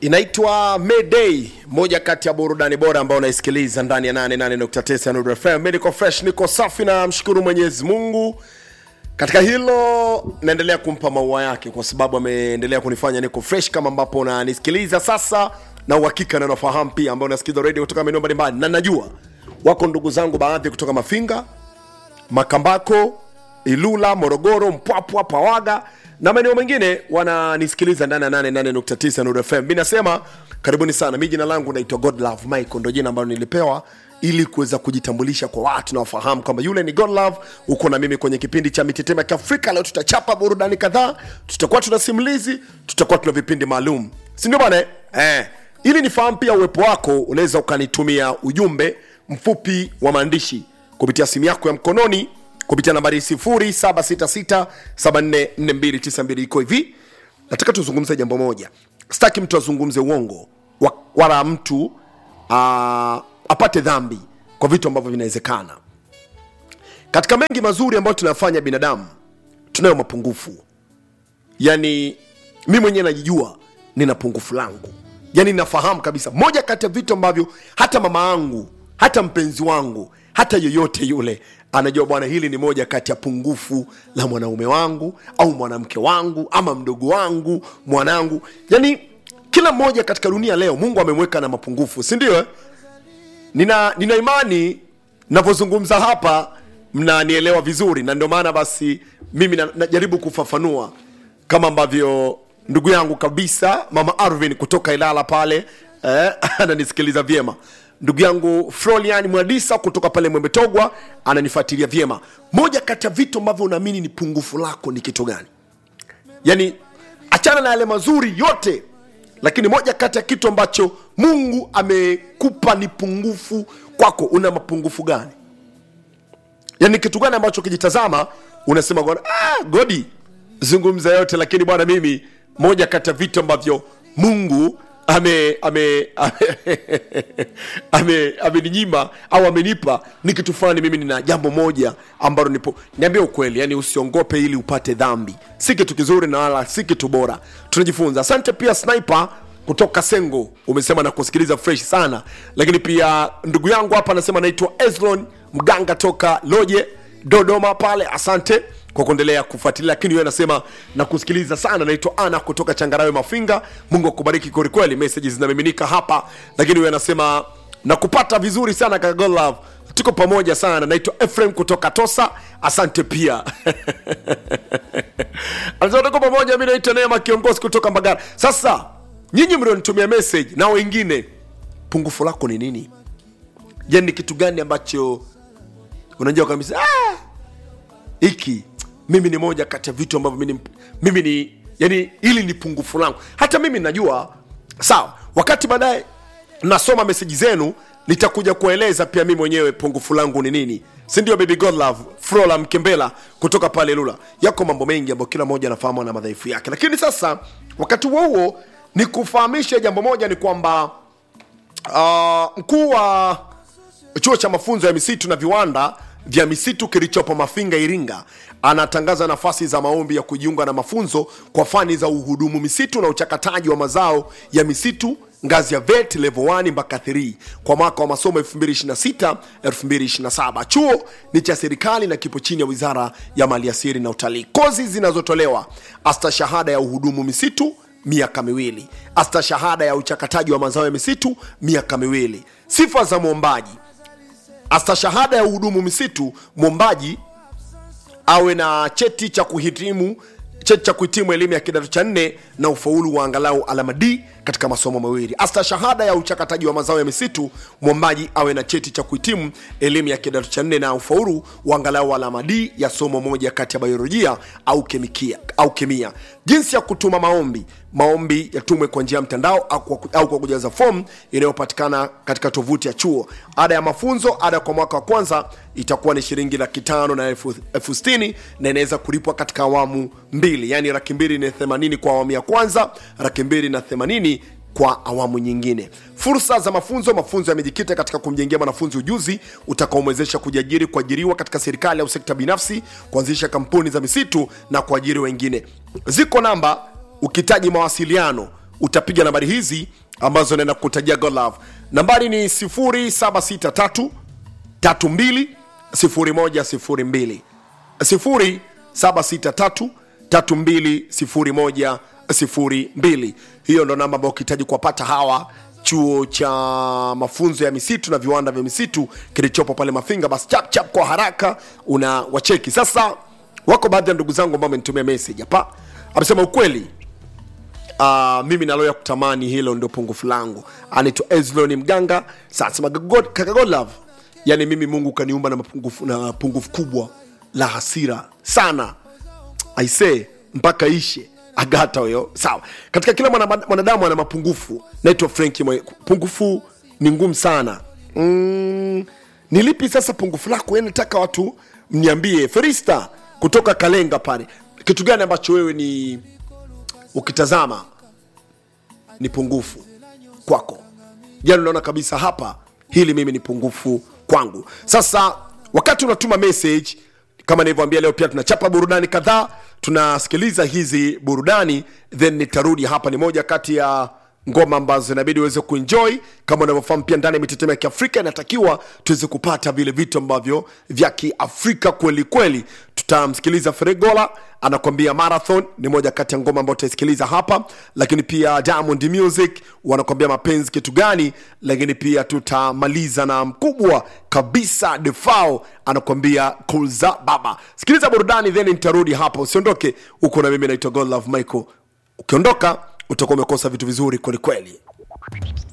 inaitwa Mayday, moja kati ya burudani bora ambao unaisikiliza ndani ya 88.9 Nuru FM. Mimi niko fresh, niko safi na mshukuru Mwenyezi Mungu. Katika hilo naendelea kumpa maua yake kwa sababu ameendelea kunifanya niko fresh kama ambapo unanisikiliza sasa, na uhakika na nafahamu pia ambao unasikiliza radio kutoka maeneo mbalimbali, na najua wako ndugu zangu baadhi kutoka Mafinga, Makambako, Ilula, Morogoro, Mpwapwa, Pawaga na maeneo mengine wananisikiliza ndani ya 88.9 Nuru FM. Mimi nasema karibuni sana. Mimi jina langu naitwa Godlove Michael, ndio jina ambalo nilipewa ili kuweza kujitambulisha kwa watu na wafahamu kwamba yule ni Godlove. Uko na mimi kwenye kipindi cha Mitetemo ya Kiafrika. Leo tutachapa burudani kadhaa, tutakuwa tuna simulizi, tutakuwa tuna vipindi maalum, si ndio bwana? Eh, ili nifahamu pia uwepo wako, unaweza ukanitumia ujumbe mfupi wa maandishi kupitia simu yako ya mkononi kupitia nambari 0766744292 iko hivi. Nataka tuzungumze jambo moja, sitaki mtu azungumze uongo wa- wala mtu uh, apate dhambi kwa vitu ambavyo vinawezekana. Katika mengi mazuri ambayo tunafanya binadamu, tunayo mapungufu. Yani mi mwenyewe najijua nina pungufu langu, yani nafahamu kabisa. Moja kati ya vitu ambavyo hata mama yangu hata mpenzi wangu hata yoyote yule anajua, bwana, hili ni moja kati ya pungufu la mwanaume wangu au mwanamke wangu ama mdogo wangu mwanangu. Yani kila mmoja katika dunia leo Mungu amemweka na mapungufu, si ndio? eh? nina, nina imani navyozungumza hapa mnanielewa vizuri, na ndio maana basi mimi na- najaribu kufafanua kama ambavyo ndugu yangu kabisa mama Arvin kutoka Ilala pale eh, ananisikiliza vyema. Ndugu yangu Florian Mwadisa kutoka pale Mwembetogwa ananifuatilia vyema. Moja kati ya vitu ambavyo unaamini ni pungufu lako ni kitu gani? yani achana na yale mazuri yote lakini moja kati ya kitu ambacho mungu amekupa ni pungufu kwako una mapungufu gani yani kitu gani ambacho ukijitazama unasema bwana, ah, godi zungumza yote lakini bwana mimi moja kati ya vitu ambavyo mungu ame ame ame ameninyima au amenipa ni kitu fulani mimi nina jambo moja ambalo nipo niambie ukweli yani usiongope ili upate dhambi si kitu kizuri na wala si kitu bora tunajifunza asante pia sniper kutoka sengo umesema na kusikiliza fresh sana lakini pia ndugu yangu hapa anasema naitwa eslon mganga toka loje dodoma pale asante kwa kuendelea kufuatilia lakini wewe anasema na kusikiliza sana naitwa ana kutoka changarawe mafinga mungu akubariki kwelikweli messages zinamiminika hapa lakini wewe anasema na kupata vizuri sana kaka Godlove. tuko pamoja sana naitwa Ephraim kutoka tosa asante pia anasema tuko pamoja mi naitwa neema kiongozi kutoka mbagara sasa nyinyi mlionitumia message na wengine pungufu lako ni nini yani ni kitu gani ambacho unajua kabisa "Ah, hiki mimi ni moja kati ya vitu ambavyo mimi, ni- mimi ni yani hili ni pungufu langu hata mimi najua sawa wakati baadaye nasoma meseji zenu nitakuja kueleza pia mimi mwenyewe pungufu langu ni nini si ndio baby godlove frola mkembela kutoka pale lula yako mambo mengi ambayo kila mmoja anafahamu na madhaifu yake lakini sasa wakati huo huo ni kufahamisha jambo moja ni kwamba uh, mkuu wa chuo cha mafunzo ya misitu na viwanda vya misitu kilichopo Mafinga, Iringa, anatangaza nafasi za maombi ya kujiunga na mafunzo kwa fani za uhudumu misitu na uchakataji wa mazao ya misitu ngazi ya vet level 1 mpaka 3 kwa mwaka wa masomo 2026 2027. Chuo ni cha serikali na kipo chini ya Wizara ya Maliasili na Utalii. Kozi zinazotolewa asta shahada ya uhudumu misitu miaka miwili, asta shahada ya uchakataji wa mazao ya misitu miaka miwili. Sifa za mwombaji astashahada ya uhudumu misitu mwombaji awe na cheti cha kuhitimu cheti cha kuhitimu elimu ya kidato cha nne na ufaulu wa angalau alama D katika masomo mawili. Asta shahada ya uchakataji wa mazao ya misitu, mwombaji awe na cheti cha kuhitimu elimu ya kidato cha nne na ufaulu wa angalau alama D ya somo moja kati ya biolojia au kemikia, au kemia. Jinsi ya kutuma maombi maombi yatumwe kwa njia ya mtandao au kwa, au kwa kujaza fomu inayopatikana katika tovuti ya chuo. Ada ya mafunzo, ada kwa mwaka wa kwanza itakuwa ni shilingi laki tano na elfu elfu sitini na inaweza kulipwa katika awamu mbili, yani laki mbili na themanini kwa awamu ya kwanza, laki mbili na themanini kwa awamu nyingine. Fursa za mafunzo: mafunzo yamejikita katika kumjengea mwanafunzi ujuzi utakaomwezesha kujiajiri, kuajiriwa katika serikali au sekta binafsi, kuanzisha kampuni za misitu na kuajiri wengine. Ziko namba ukihitaji mawasiliano utapiga nambari hizi ambazo naenda kutajia God Love. Nambari ni 0763 32 0102 0763 32 0102. Hiyo ndo namba ambayo ukihitaji kuwapata hawa chuo cha mafunzo ya misitu na viwanda vya misitu kilichopo pale Mafinga, basi chap chap kwa haraka una wacheki. Sasa wako baadhi ya ndugu zangu ambao wamenitumia message hapa, amesema ukweli Uh, mimi naloya kutamani hilo ndio pungufu langu. Anaitwa Ezlon Mganga. Sasa God- kaka God love, yani mimi Mungu kaniumba na mapungufu na pungufu kubwa la hasira sana aise mpaka ishe agata huyo sawa katika kila mwana- mwanadamu ana mapungufu naitwa frenki mwe pungufu ni ngumu sana mm, ni lipi sasa pungufu lako yani nataka watu mniambie ferista kutoka kalenga pale kitu gani ambacho wewe ni ukitazama ni pungufu kwako jana unaona kabisa hapa hili mimi ni pungufu kwangu sasa wakati unatuma message kama nilivyoambia leo pia tunachapa burudani kadhaa tunasikiliza hizi burudani then nitarudi hapa ni moja kati ya ngoma ambazo inabidi uweze kuenjoy kama unavyofahamu pia ndani ya mitetemo ya kiafrika inatakiwa tuweze kupata vile vitu ambavyo vya kiafrika kweli kweli tutamsikiliza fregola anakwambia marathon ni moja kati ya ngoma ambayo tutaisikiliza hapa lakini pia diamond music wanakwambia mapenzi kitu gani lakini pia tutamaliza na mkubwa kabisa defao anakwambia kulza baba sikiliza burudani then nitarudi hapa usiondoke huko na mimi naitwa god love michael ukiondoka utakuwa umekosa vitu vizuri kwelikweli